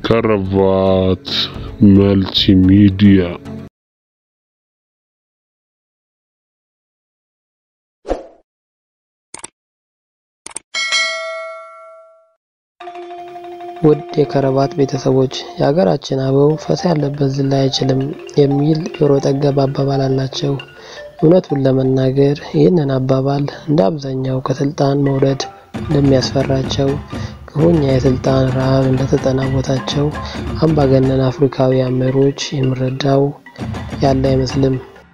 ከረባት መልቲሚዲያ ውድ የከረባት ቤተሰቦች የሀገራችን አበው ፈሳ ያለበት ዝላይ አይችልም የሚል ጆሮ ጠገብ አባባል አላቸው። እውነቱን ለመናገር ይህንን አባባል እንደ አብዛኛው ከስልጣን መውረድ እንደሚያስፈራቸው ክፉኛ የስልጣን ረሃብ እንደተጠናወታቸው አምባገነን አፍሪካውያን መሪዎች የምረዳው ያለ አይመስልም።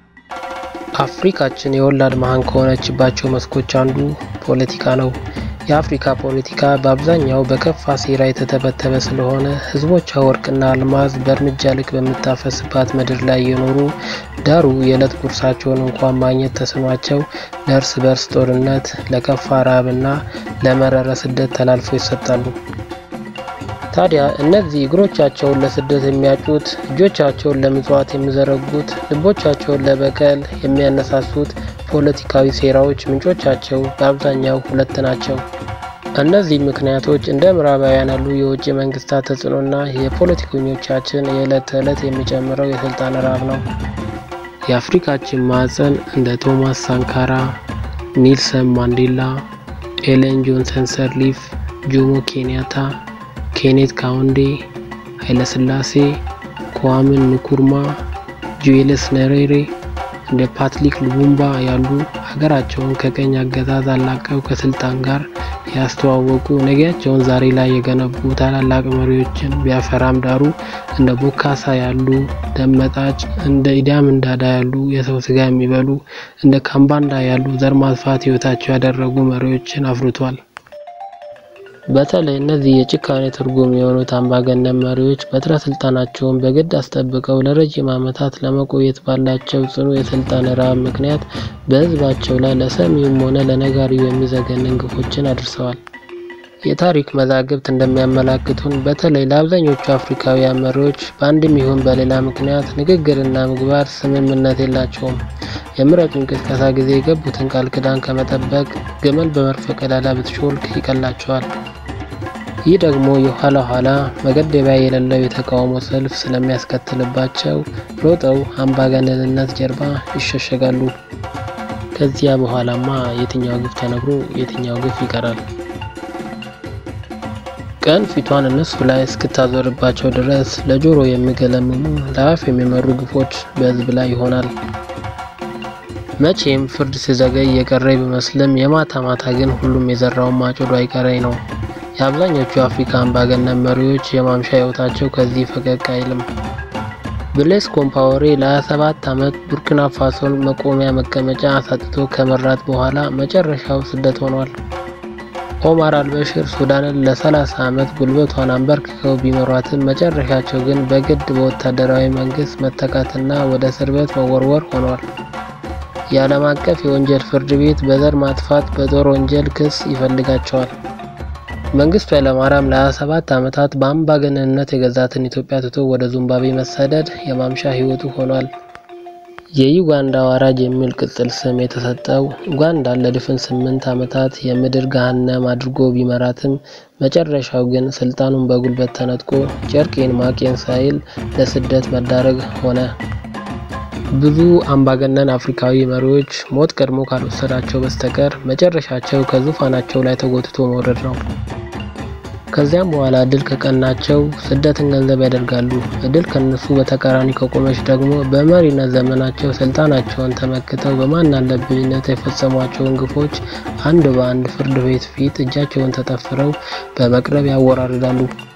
አፍሪካችን የወላድ መሀን ከሆነችባቸው መስኮች አንዱ ፖለቲካ ነው። የአፍሪካ ፖለቲካ በአብዛኛው በከፋ ሴራ የተተበተበ ስለሆነ ሕዝቦቿ ወርቅና አልማዝ በእርምጃ ልክ በምታፈስባት ምድር ላይ የኖሩ ዳሩ የዕለት ጉርሳቸውን እንኳን ማግኘት ተስኗቸው ለእርስ በርስ ጦርነት፣ ለከፋ ረሃብና ለመረረ ስደት ተላልፈው ይሰጣሉ። ታዲያ እነዚህ እግሮቻቸውን ለስደት የሚያጩት፣ እጆቻቸውን ለምጽዋት የሚዘረጉት፣ ልቦቻቸውን ለበቀል የሚያነሳሱት ፖለቲካዊ ሴራዎች ምንጮቻቸው በአብዛኛው ሁለት ናቸው። እነዚህ ምክንያቶች እንደ ምዕራባውያን ያሉ የውጭ መንግስታት ተጽዕኖና የፖለቲከኞቻችን የዕለት ተዕለት የሚጨምረው የስልጣን ረሃብ ነው። የአፍሪካችን ማዕፀን እንደ ቶማስ ሳንካራ፣ ኒልሰን ማንዴላ፣ ኤለን ጆንሰን ሰርሊፍ፣ ጆሞ ኬንያታ፣ ኬኔት ካውንዴ፣ ኃይለስላሴ፣ kwame ንኩርማ፣ ጁልየስ ነሬሬ እንደ ፓትሪክ ሉሙምባ ያሉ ሀገራቸውን ከቀኝ አገዛዝ አላቀው ከስልጣን ጋር ያስተዋወቁ ነገያቸውን ዛሬ ላይ የገነቡ ታላላቅ መሪዎችን ቢያፈራም ዳሩ እንደ ቦካሳ ያሉ ደመጣጭ፣ እንደ ኢዳምን ዳዳ ያሉ የሰው ስጋ የሚበሉ፣ እንደ ካምባንዳ ያሉ ዘር ማጥፋት ህይወታቸው ያደረጉ መሪዎችን አፍርቷል። በተለይ እነዚህ የጭካኔ ትርጉም የሆኑት አምባገነን መሪዎች በትረ ስልጣናቸውን በግድ አስጠብቀው ለረጅም ዓመታት ለመቆየት ባላቸው ጽኑ የስልጣን ረሃብ ምክንያት በህዝባቸው ላይ ለሰሚውም ሆነ ለነጋሪው የሚዘገንን ግፎችን አድርሰዋል። የታሪክ መዛግብት እንደሚያመላክቱን በተለይ ለአብዛኞቹ አፍሪካውያን መሪዎች በአንድም ይሁን በሌላ ምክንያት ንግግርና ምግባር ስምምነት የላቸውም። የምረጡኝ ቅስቀሳ ጊዜ የገቡትን ቃል ኪዳን ከመጠበቅ ግመል በመርፌ ቀዳዳ ብትሾልክ ይቀላቸዋል። ይህ ደግሞ የኋላ ኋላ መገደቢያ የሌለው የተቃውሞ ሰልፍ ስለሚያስከትልባቸው ሮጠው አምባገነንነት ጀርባ ይሸሸጋሉ። ከዚያ በኋላማ የትኛው ግፍ ተነግሮ የትኛው ግፍ ይቀራል? ቀን ፊቷን እነሱ ላይ እስክታዞርባቸው ድረስ ለጆሮ የሚገለምሙ ለአፍ የሚመሩ ግፎች በህዝብ ላይ ይሆናል። መቼም ፍርድ ሲዘገይ የቀረ ቢመስልም የማታ ማታ ግን ሁሉም የዘራውን ማጭዱ አይቀሬ ነው። የአብዛኞቹ የአፍሪካ አምባገነን መሪዎች የማምሻ ህይወታቸው ከዚህ ፈቀቅ አይልም። ብሌስ ኮምፓወሬ ለ27 ዓመት ቡርኪና ፋሶን መቆሚያ መቀመጫ አሳጥቶ ከመራት በኋላ መጨረሻው ስደት ሆኗል። ኦማር አልበሽር ሱዳንን ለ30 ዓመት ጉልበቷን አንበርክከው ቢመሯትም መጨረሻቸው ግን በግድ በወታደራዊ መንግስት መተካትና ወደ እስር ቤት መወርወር ሆኗል። የዓለም አቀፍ የወንጀል ፍርድ ቤት በዘር ማጥፋት በጦር ወንጀል ክስ ይፈልጋቸዋል። መንግስቱ ኃይለማርያም ለ27 ዓመታት በአምባገነንነት የገዛትን ኢትዮጵያ ትቶ ወደ ዚምባብዌ መሰደድ የማምሻ ህይወቱ ሆኗል። የዩጋንዳ አዋራጅ የሚል ቅጽል ስም የተሰጠው ኡጋንዳን ለድፍን ስምንት ዓመታት የምድር ገሃነም አድርጎ ቢመራትም መጨረሻው ግን ስልጣኑን በጉልበት ተነጥቆ ጨርቄን ማቄን ሳይል ለስደት መዳረግ ሆነ። ብዙ አምባገነን አፍሪካዊ መሪዎች ሞት ቀድሞ ካልወሰዳቸው በስተቀር መጨረሻቸው ከዙፋናቸው ላይ ተጎትቶ መውረድ ነው። ከዚያም በኋላ እድል ከቀናቸው ስደትን ገንዘብ ያደርጋሉ። እድል ከነሱ በተቃራኒ ከቆመች ደግሞ በመሪነት ዘመናቸው ስልጣናቸውን ተመክተው በማናለብኝነት የፈጸሟቸውን ግፎች አንድ በአንድ ፍርድ ቤት ፊት እጃቸውን ተጠፍረው በመቅረብ ያወራርዳሉ።